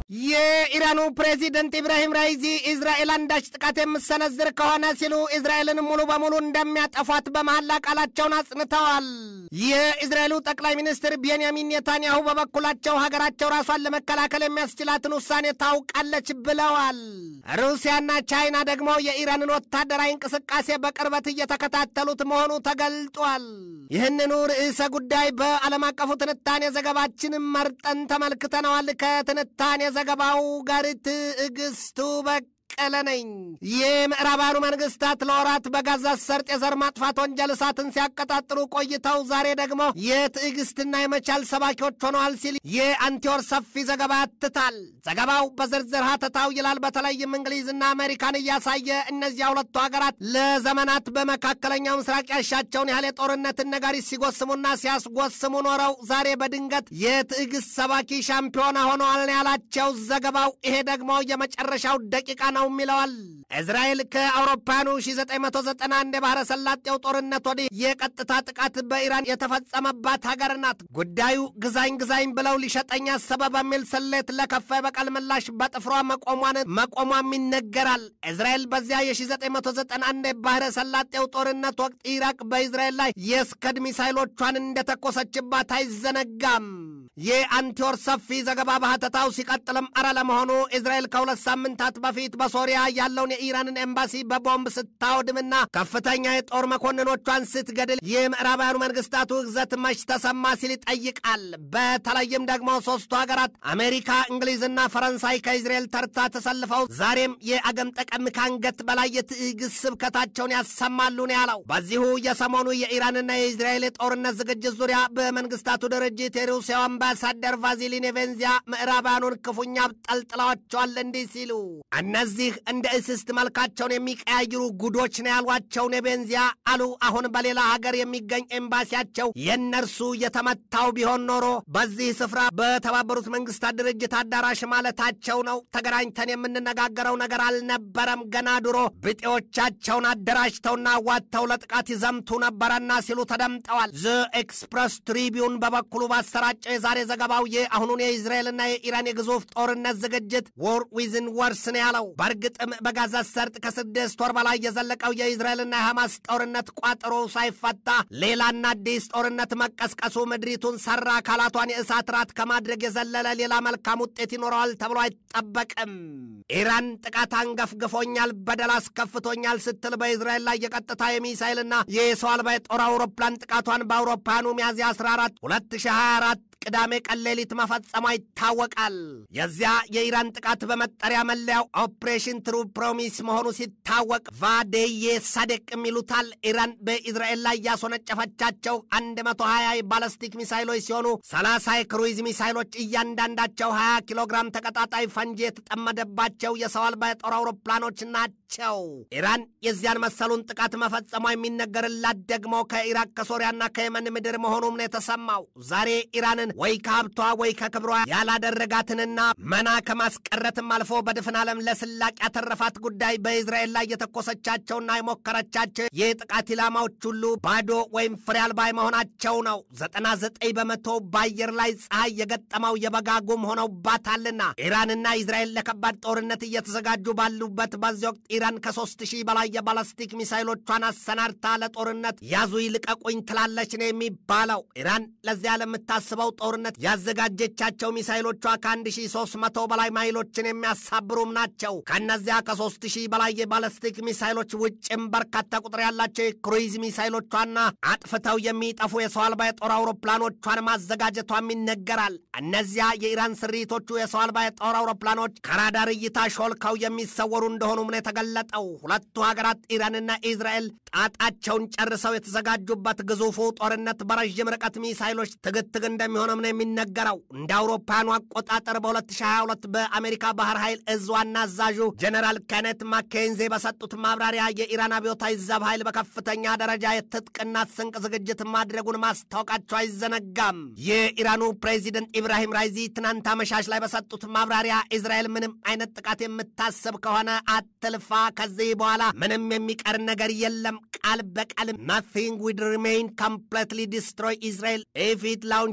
የኢራኑ ፕሬዚደንት ኢብራሂም ራይዚ እስራኤል አንዳች ጥቃት የምሰነዝር ከሆነ ሲሉ እስራኤልን ሙሉ በሙሉ እንደሚያጠፏት በመሐላ ቃላቸውን አጽንተዋል። የእስራኤሉ ጠቅላይ ሚኒስትር ቤንያሚን ኔታንያሁ በበኩላቸው ሀገራቸው ራሷን ለመከላከል የሚያስችላትን ውሳኔ ታውቃለች ብለዋል። ሩሲያና ቻይና ደግሞ የኢራንን ወታደራዊ እንቅስቃሴ በቅርበት እየተከታተሉት መሆኑ ተገልጧል። ይህንኑ ርዕሰ ጉዳይ በዓለም አቀፉ ትንታኔ ዘገባችን መርጠን ተመልክተነዋል። ከትንታኔ ዘገባው ጋር ትዕግስቱ በቅ ቀለ ነኝ። የምዕራባውያኑ መንግስታት ለወራት በጋዛ ሰርጥ የዘር ማጥፋት ወንጀል እሳትን ሲያቀጣጥሉ ቆይተው ዛሬ ደግሞ የትዕግስትና የመቻል ሰባኪዎች ሆነዋል ሲል የአንቲወር ሰፊ ዘገባ ያትታል። ዘገባው በዝርዝር ሀተታው ይላል። በተለይም እንግሊዝና አሜሪካን እያሳየ እነዚያ ሁለቱ ሀገራት ለዘመናት በመካከለኛው ምስራቅ ያሻቸውን ያህል የጦርነትን ነጋሪት ሲጎስሙና ሲያስጎስሙ ኖረው ዛሬ በድንገት የትዕግስት ሰባኪ ሻምፒዮና ሆነዋል ያላቸው ዘገባው ይሄ ደግሞ የመጨረሻው ደቂቃ ነው ይለዋል። እስራኤል ከአውሮፓውያኑ 1991 የባህረ ሰላጤው ጦርነት ወዲህ የቀጥታ ጥቃት በኢራን የተፈጸመባት ሀገር ናት። ጉዳዩ ግዛኝ ግዛኝ ብለው ሊሸጠኝ አሰበ በሚል ስሌት ለከፋ የበቀል ምላሽ በጥፍሯ መቆሟን መቆሟም ይነገራል። እስራኤል በዚያ የ1991 የባህረ ሰላጤው ጦርነት ወቅት ኢራቅ በእስራኤል ላይ የስከድ ሚሳይሎቿን እንደተኮሰችባት አይዘነጋም። የአንቲወር ሰፊ ዘገባ በሀተታው ሲቀጥልም አረ ለመሆኑ እስራኤል ከሁለት ሳምንታት በፊት በሶሪያ ያለውን የኢራንን ኤምባሲ በቦምብ ስታወድምና ከፍተኛ የጦር መኮንኖቿን ስትገድል የምዕራባውያኑ መንግስታቱ ግዘት መች ተሰማ ሲል ይጠይቃል። በተለይም ደግሞ ሶስቱ ሀገራት አሜሪካ፣ እንግሊዝና ፈረንሳይ ከእስራኤል ተርታ ተሰልፈው ዛሬም የአገም ጠቀም ከአንገት በላይ የትዕግስት ስብከታቸውን ያሰማሉ ነው ያለው። በዚሁ የሰሞኑ የኢራንና የእስራኤል የጦርነት ዝግጅት ዙሪያ በመንግስታቱ ድርጅት የሩሲያው አምባሳደር ቫዚሊ ኔቬንዚያ ምዕራባውያኑን ክፉኛ ጠልጥለዋቸዋል እንዲህ ሲሉ እነዚህ እንደ እስስት መልካቸውን የሚቀያይሩ ጉዶች ነው ያሏቸው ኔቬንዚያ አሉ። አሁን በሌላ ሀገር የሚገኝ ኤምባሲያቸው የእነርሱ የተመታው ቢሆን ኖሮ በዚህ ስፍራ በተባበሩት መንግስታት ድርጅት አዳራሽ ማለታቸው ነው። ተገናኝተን የምንነጋገረው ነገር አልነበረም። ገና ድሮ ብጤዎቻቸውን አደራጅተውና ዋጥተው ለጥቃት ይዘምቱ ነበረና ሲሉ ተደምጠዋል። ዘ ኤክስፕረስ ትሪቢዩን በበኩሉ ባሰራጨው የዛሬ ዘገባው የአሁኑን የእስራኤልና የኢራን የግዙፍ ጦርነት ዝግጅት ዎር ዊዝን ወርስ ነው ያለው። በእርግጥም በጋዛ ሰርጥ ከስድስት ወር በላይ የዘለቀው የእስራኤልና የሐማስ ጦርነት ቋጠሮ ሳይፈታ ሌላና አዲስ ጦርነት መቀስቀሱ ምድሪቱን ሰራ አካላቷን የእሳት ራት ከማድረግ የዘለለ ሌላ መልካም ውጤት ይኖረዋል ተብሎ አይጠበቅም። ኢራን ጥቃት አንገፍግፎኛል፣ በደል አስከፍቶኛል ስትል በእስራኤል ላይ የቀጥታ የሚሳይልና የሰው አልባ የጦር አውሮፕላን ጥቃቷን በአውሮፓውያኑ ሚያዝያ 14 2024 ቅዳሜ ቀን ሌሊት መፈጸሟ ይታወቃል። የዚያ የኢራን ጥቃት በመጠሪያ መለያው ኦፕሬሽን ትሩ ፕሮሚስ መሆኑ ሲታወቅ ቫዴዬ ሳዴቅ የሚሉታል። ኢራን በኢዝራኤል ላይ ያስወነጨፈቻቸው 120 ባለስቲክ ሚሳይሎች ሲሆኑ 30 የክሩይዝ ሚሳይሎች እያንዳንዳቸው 20 ኪሎ ግራም ተቀጣጣይ ፈንጂ የተጠመደባቸው የሰው አልባ የጦር አውሮፕላኖች ናቸው። ኢራን የዚያን መሰሉን ጥቃት መፈጸሟ የሚነገርላት ደግሞ ከኢራቅ ከሶሪያና ከየመን ምድር መሆኑም ነው የተሰማው። ዛሬ ኢራንን ወይ ከሀብቷ ወይ ከክብሯ ያላደረጋትንና መና ከማስቀረትም አልፎ በድፍን ዓለም ለስላቅ ያተረፋት ጉዳይ በእስራኤል ላይ የተኮሰቻቸውና የሞከረቻቸው የጥቃት ኢላማዎች ሁሉ ባዶ ወይም ፍሬ አልባ መሆናቸው ነው። ዘጠና ዘጠኝ በመቶ በአየር ላይ ፀሐይ የገጠመው የበጋ ጉም ሆነውባታልና ኢራንና እስራኤል ለከባድ ጦርነት እየተዘጋጁ ባሉበት በዚህ ወቅት ኢራን ከሶስት ሺህ በላይ የባላስቲክ ሚሳይሎቿን አሰናድታ ለጦርነት ያዙ ይልቀቁኝ ትላለች ነው የሚባለው። ኢራን ለዚያ ለምታስበው ጦርነት ያዘጋጀቻቸው ሚሳይሎቿ ከ1300 በላይ ማይሎችን የሚያሳብሩም ናቸው። ከእነዚያ ከ3000 በላይ የባለስቲክ ሚሳይሎች ውጭም በርካታ ቁጥር ያላቸው የክሩይዝ ሚሳይሎቿና አጥፍተው የሚጠፉ የሰው አልባ የጦር አውሮፕላኖቿን ማዘጋጀቷም ይነገራል። እነዚያ የኢራን ስሪቶቹ የሰው አልባ የጦር አውሮፕላኖች ከራዳር እይታ ሾልከው የሚሰወሩ እንደሆኑም ነው የተገለጠው። ሁለቱ ሀገራት ኢራንና ኢዝራኤል ጣጣቸውን ጨርሰው የተዘጋጁበት ግዙፉ ጦርነት በረዥም ርቀት ሚሳይሎች ትግትግ እንደሚሆንም ነው የሚነገረው። እንደ አውሮፓውያኑ አቆጣጠር በ2022 በአሜሪካ ባህር ኃይል እዝ ዋና አዛዡ ጀኔራል ኬኔት ማኬንዜ በሰጡት ማብራሪያ የኢራን አብዮታዊ ዘብ ኃይል በከፍተኛ ደረጃ የትጥቅና ስንቅ ዝግጅት ማድረጉን ማስታወቃቸው አይዘነጋም። የኢራኑ ፕሬዚደንት ኢብራሂም ራይዚ ትናንት አመሻሽ ላይ በሰጡት ማብራሪያ እስራኤል ምንም አይነት ጥቃት የምታስብ ከሆነ አትልፋ፣ ከዚህ በኋላ ምንም የሚቀር ነገር የለም ቃል በቃል nothing would remain completely destroy Israel if it launches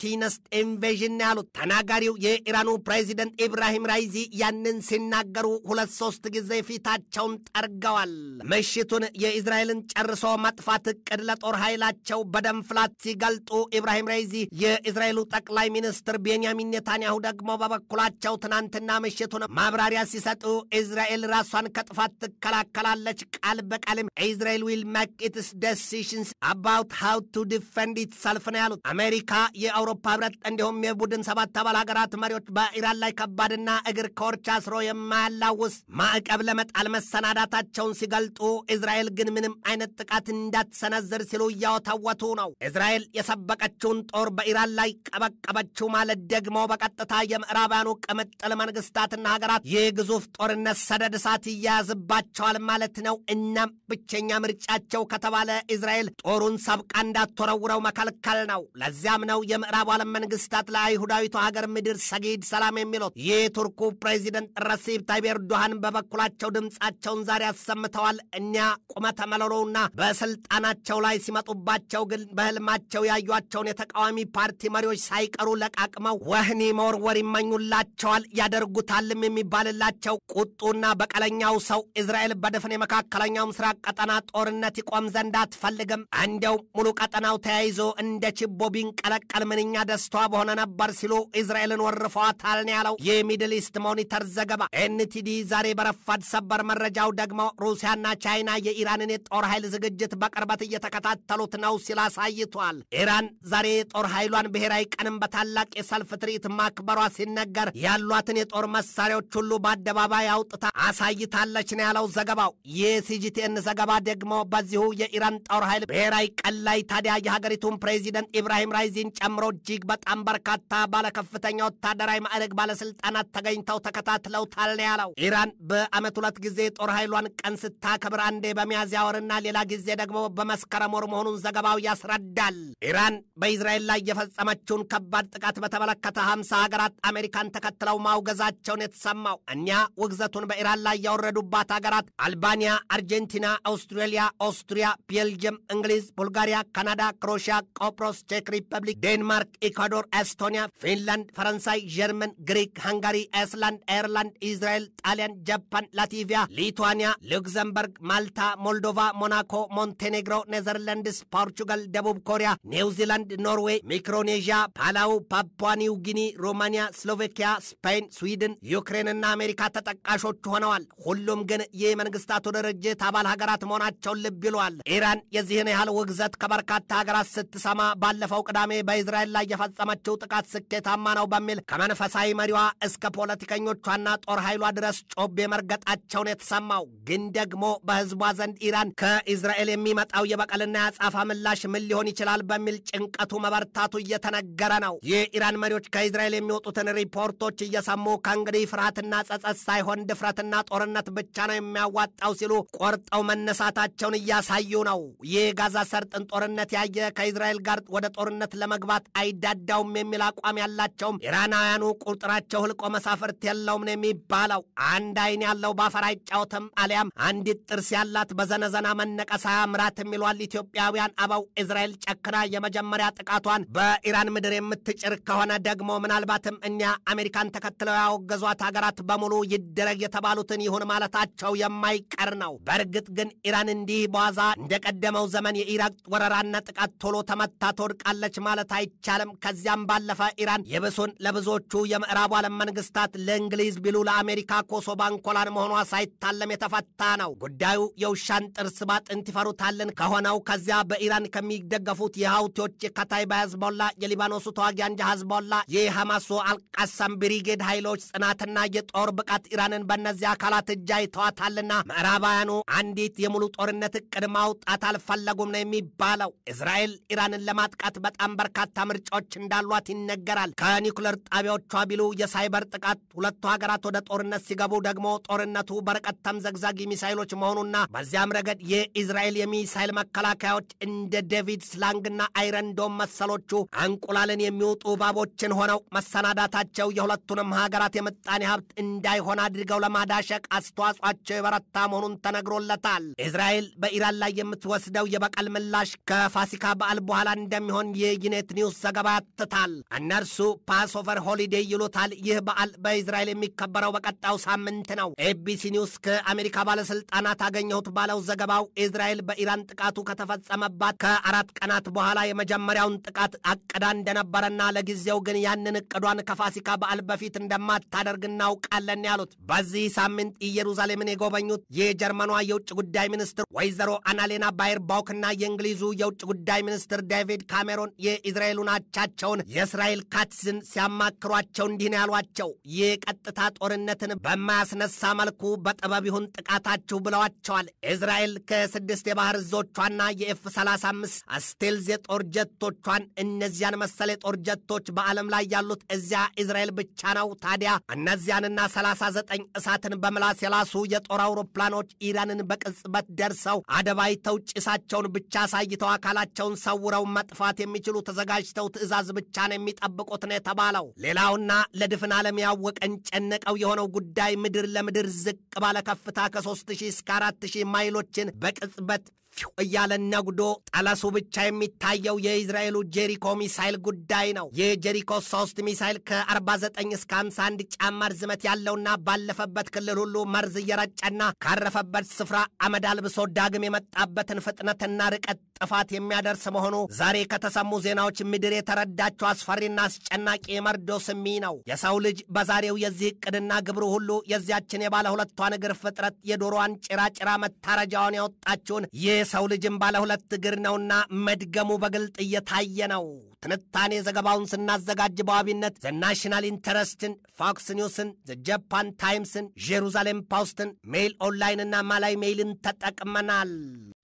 ስፖንቴነስ ኢንቬዥን ያሉት ተናጋሪው የኢራኑ ፕሬዚደንት ኢብራሂም ራይዚ ያንን ሲናገሩ ሁለት ሶስት ጊዜ ፊታቸውን ጠርገዋል። ምሽቱን የእስራኤልን ጨርሶ ማጥፋት እቅድ ለጦር ኃይላቸው በደም ፍላት ሲገልጡ ኢብራሂም ራይዚ የእስራኤሉ ጠቅላይ ሚኒስትር ቤንያሚን ኔታንያሁ ደግሞ በበኩላቸው ትናንትና ምሽቱን ማብራሪያ ሲሰጡ እስራኤል ራሷን ከጥፋት ትከላከላለች፣ ቃል በቃልም እስራኤል ዊል ሜክ ኢትስ ዴሲሽንስ አባውት ሃው ቱ ዲፌንድ ኢትሰልፍ ነው ያሉት። አሜሪካ፣ የአውሮፓ ህብረት እንዲሁም የቡድን ሰባት አባል ሀገራት መሪዎች በኢራን ላይ ከባድና እግር ከወርች አስሮ የማያላውስ ማዕቀብ ለመጣል መሰናዳታቸውን ሲገልጡ እስራኤል ግን ምንም አይነት ጥቃት እንዳትሰነዝር ሲሉ እያወተወቱ ነው። እስራኤል የሰበቀችውን ጦር በኢራን ላይ ቀበቀበችው ማለት ደግሞ በቀጥታ የምዕራባውያኑ ቅምጥል መንግስታትና ሀገራት የግዙፍ ጦርነት ሰደድ እሳት ይያያዝባቸዋል ማለት ነው። እናም ብቸኛ ምርጫቸው ከተባለ እስራኤል ጦሩን ሰብቃ እንዳትወረውረው መከልከል ነው። ለዚያም ነው የምዕራቡ ዓለም መንግስታት ለአይሁዳዊቱ ሀገር ምድር ሰጊድ ሰላም የሚሉት። የቱርኩ ፕሬዚደንት ረሲብ ታይብ ኤርዶሃን በበኩላቸው ድምፃቸውን ዛሬ አሰምተዋል። እኛ ቁመተ መለሎውና በስልጣናቸው ላይ ሲመጡባቸው ግን በህልማቸው ያዩቸውን የተቃዋሚ ፓርቲ መሪዎች ሳይቀሩ ለቃቅመው ወህኒ መወርወር ይመኙላቸዋል፣ ያደርጉታልም የሚባልላቸው ቁጡና በቀለኛው ሰው እስራኤል በድፍን የመካከለኛው ምስራቅ ቀጠና ጦርነት ይቆም ዘንድ አትፈልግም። እንደው ሙሉ ቀጠናው ተያይዞ እንደ ችቦ ቢንቀለቀል ምንኛ ደስቷ በሆነ ነበር ሲሉ እስራኤልን ወርፈዋታል ነው ያለው የሚድል ኢስት ሞኒተር ዘገባ። ኤንቲዲ ዛሬ በረፋድ ሰበር መረጃው ደግሞ ሩሲያና ቻይና የኢራንን የጦር ኃይል ዝግጅት በቅርበት እየተከታተሉት ነው ሲል አሳይቷል። ኢራን ዛሬ የጦር ኃይሏን ብሔራዊ ቀንም በታላቅ የሰልፍ ትርኢት ማክበሯ ሲነገር ያሏትን የጦር መሳሪያዎች ሁሉ በአደባባይ አውጥታ አሳይታለች ነው ያለው ዘገባው። የሲጂቲኤን ዘገባ ደግሞ በዚሁ የኢራን ጦር ኃይል ብሔራዊ ቀን ላይ ታዲያ የሀገሪቱን ፕሬዚደንት ኢብራሂም ራይዚን ጨምሮ እጅግ በጣም በርካታ ባለከፍተኛ ወታደራዊ ማዕረግ ባለስልጣናት ተገኝተው ተከታትለውታል ነው ያለው። ኢራን በዓመት ሁለት ጊዜ የጦር ኃይሏን ቀን ስታከብር አንዴ በሚያዝያ ወርና ሌላ ጊዜ ደግሞ በመስከረም ወር መሆኑን ዘገባው ያስረዳል። ኢራን በእስራኤል ላይ የፈጸመችውን ከባድ ጥቃት በተመለከተ ሀምሳ ሀገራት አሜሪካን ተከትለው ማውገዛቸውን የተሰማው እኛ ውግዘቱን በኢራን ላይ ያወረዱባት ሀገራት አልባኒያ፣ አርጀንቲና፣ አውስትራሊያ፣ ኦስትሪያ፣ ቤልጅየም፣ እንግሊዝ፣ ቡልጋሪያ፣ ካናዳ፣ ክሮሺያ፣ ቆጵሮስ፣ ቼክ ሪፐብሊክ፣ ዴንማርክ፣ ኢኳዶር፣ ኤስቶኒያ፣ ፊንላንድ፣ ፈረንሳይ፣ ጀርመን፣ ግሪክ፣ ሃንጋሪ፣ አይስላንድ፣ አየርላንድ፣ ኢዝራኤል፣ ጣሊያን፣ ጃፓን፣ ላቲቪያ፣ ሊቱዋኒያ፣ ሉክዘምበርግ፣ ማልታ፣ ሞልዶቫ፣ ሞናኮ፣ ሞንቴኔግሮ፣ ኔዘርላንድስ፣ ፖርቹጋል፣ ደቡብ ኮሪያ፣ ኒውዚላንድ፣ ኖርዌይ፣ ሚክሮኔዥያ፣ ፓላው፣ ፓፑዋ ኒው ጊኒ፣ ሮማኒያ፣ ስሎቬኪያ፣ ስፔን፣ ስዊድን፣ ዩክሬንና አሜሪካ ተጠቃሾቹ ሆነዋል። ሁሉም ግን የመንግስታቱ ድርጅት አባል ሀገራት መሆናቸውን ልብ ይለዋል። ኢራን የዚህን ያህል ውግዘት ከበርካታ ሀገራት ስትሰማ ባለፈው ቅዳሜ በእስራኤል ላይ የፈጸመችው ጥቃት ስኬታማ ነው በሚል ከመንፈሳዊ መሪዋ እስከ ፖለቲከኞቿና ጦር ኃይሏ ድረስ ጮቤ መርገጣቸውን የተሰማው ግን ደግሞ በህዝቧ ዘንድ ኢራን ከእስራኤል የሚመጣው የበቀልና የአጻፋ ምላሽ ምን ሊሆን ይችላል በሚል ጭንቀቱ መበርታቱ እየተነገረ ነው። የኢራን መሪዎች ከእስራኤል የሚወጡትን ሪፖርቶች እየሰሙ ከእንግዲህ ፍርሃትና ጸጸት ሳይሆን ድፍረትና ጦርነት ብቻ ነው የሚያዋጣው ሲሉ ቆርጠው መነሳታቸውን እያሳዩ ነው። ይህ ጋዛ ሰርጥን ጦርነት ያየ ከእስራኤል ጋር ወደ ጦርነት ለመግባት አይዳዳውም የሚል አቋም ያላቸውም ኢራናውያኑ ቁጥራቸው ህልቆ መሳፍርት የለውም ነው የሚባለው። አንድ አይን ያለው ባፈር አይጫወትም አሊያም አንዲት ጥርስ ያላት በዘነዘና መነቀስ አያምራት የሚሏል ኢትዮጵያውያን አበው። እስራኤል ጨክና የመጀመሪያ ጥቃቷን በኢራን ምድር የምትጭር ከሆነ ደግሞ ምናልባትም እኛ አሜሪካን ተከትለው ያወገዟት ሀገራት በሙሉ ይደረግ የተባሉትን ይሁን ማለታቸው የማይቀር ነው። በእርግጥ ግን ኢራን እንዲህ በዋዛ እንደቀደመው ዘመን የኢራቅ ወረራና ጥቃት ቶሎ ተመታ ትወድቃለች ማለት አይቻልም። ከዚያም ባለፈ ኢራን የብሱን ለብዙዎቹ የምዕራቡ ዓለም መንግስታት ለእንግሊዝ ቢሉ ለአሜሪካ ኮሶ ባንኮላን መሆኗ ሳይታለም የተፈታ ነው። ጉዳዩ የውሻን ጥርስ ባጥንት ይፈሩታልን ከሆነው ከዚያ በኢራን ከሚደገፉት የሀውቲዎች የካታይባ ህዝቦላ፣ የሊባኖሱ ተዋጊ አንጃ ህዝቦላ፣ የሐማሱ አልቃሳም ብሪጌድ ኃይሎች ጽናትና የጦር ብቃት ኢራንን በእነዚህ አካላት እጅ አይተዋታልና ምዕራባውያኑ አንዲት የሙሉ ጦርነት እቅድ ማውጣት አልፈለጉም ነው የሚባለው። እስራኤል ኢራንን ለማጥቃት በጣም በርካታ ምርጫዎች እንዳሏት ይነገራል። ከኒኩለር ጣቢያዎቿ ቢሉ የሳይበር ጥቃት፣ ሁለቱ ሀገራት ወደ ጦርነት ሲገቡ ደግሞ ጦርነቱ በርቀት ተምዘግዛጊ ሚሳይሎች መሆኑና በዚያም ረገድ የኢዝራኤል የሚሳይል መከላከያዎች እንደ ዴቪድ ስላንግና አይረንዶም መሰሎቹ እንቁላልን የሚውጡ እባቦችን ሆነው መሰናዳታቸው የሁለቱንም ሀገራት የምጣኔ ሀብት እንዳይሆን አድርገው ለማዳሸቅ አስተዋጽኦአቸው የበረታ መሆኑን ተነግሮለታል። እስራኤል በኢራን ላይ የምትወስደው የበቀል ምላሽ ከፋሲካ በዓል በኋላ እንደሚሆን የዩኔት ኒውስ ዘገባ ያትታል። እነርሱ ፓስኦቨር ሆሊዴይ ይሉታል። ይህ በዓል በእስራኤል የሚከበረው በቀጣዩ ሳምንት ነው። ኤቢሲ ኒውስ ከአሜሪካ ባለስልጣናት አገኘሁት ባለው ዘገባው እስራኤል በኢራን ጥቃቱ ከተፈጸመባት ከአራት ቀናት በኋላ የመጀመሪያውን ጥቃት አቅዳ እንደነበረና ለጊዜው ግን ያንን እቅዷን ከፋሲካ በዓል በፊት እንደማታደርግ እናውቃለን ያሉት በዚህ ሳምንት ኢየሩሳሌምን የጎበኙት የጀርመኗ የውጭ ጉዳይ ሚኒስትር ወይዘሮ አናሌና ባየርባውክና የእንግሊዙ የውጭ ጉዳይ ሚኒስትር ዴቪድ ካሜሮን የእስራኤሉን አቻቸውን የእስራኤል ካትዝን ሲያማክሯቸው እንዲህ ነው ያሏቸው። የቀጥታ ጦርነትን በማያስነሳ መልኩ በጥበብ ይሁን ጥቃታችሁ ብለዋቸዋል። እስራኤል ከስድስት የባህር እዞቿና የኤፍ 35 ስቴልዝ የጦር ጀቶቿን እነዚያን መሰል የጦር ጀቶች በዓለም ላይ ያሉት እዚያ እስራኤል ብቻ ነው። ታዲያ እነዚያንና 39 እሳትን በምላስ የላሱ የጦር አውሮፕላኖች ኢራንን በቅጽበት ደርሰው አደባይተው ጭሳቸውን ብቻ አሳይተው አካላቸውን ሰውረው መጥፋት የሚችሉ ተዘጋጅተው ትዕዛዝ ብቻ ነው የሚጠብቁት ነው የተባለው። ሌላውና ለድፍን ዓለም ያወቀን ጨነቀው የሆነው ጉዳይ ምድር ለምድር ዝቅ ባለ ከፍታ ከ3000 እስከ 4000 ማይሎችን በቅጽበት እያለ ነጉዶ ጠለሱ ብቻ የሚታየው የእስራኤሉ ጄሪኮ ሚሳይል ጉዳይ ነው። የጄሪኮ ሶስት ሚሳይል ከ49 እስከ 51 ጫማ ርዝመት ያለውና ባለፈበት ክልል ሁሉ መርዝ እየረጨና ካረፈበት ስፍራ አመድ አልብሶ ዳግም የመጣበትን ፍጥነትና ርቀት ጥፋት የሚያደርስ መሆኑ ዛሬ ከተሰሙ ዜናዎች ምድር የተረዳቸው አስፈሪና አስጨናቂ የመርዶ ስሚ ነው። የሰው ልጅ በዛሬው የዚህ ዕቅድና ግብሩ ሁሉ የዚያችን የባለ ሁለቷን እግር ፍጥረት የዶሮዋን ጭራጭራ መታረጃዋን ያወጣችውን የሰው ልጅም ባለ ሁለት እግር ነውና መድገሙ በግልጥ እየታየ ነው። ትንታኔ ዘገባውን ስናዘጋጅ በዋቢነት ዘ ናሽናል ኢንተረስትን፣ ፎክስ ኒውስን፣ ዘ ጃፓን ታይምስን፣ ጄሩዛሌም ፖስትን፣ ሜይል ኦንላይንና ማላይ ሜይልን ተጠቅመናል።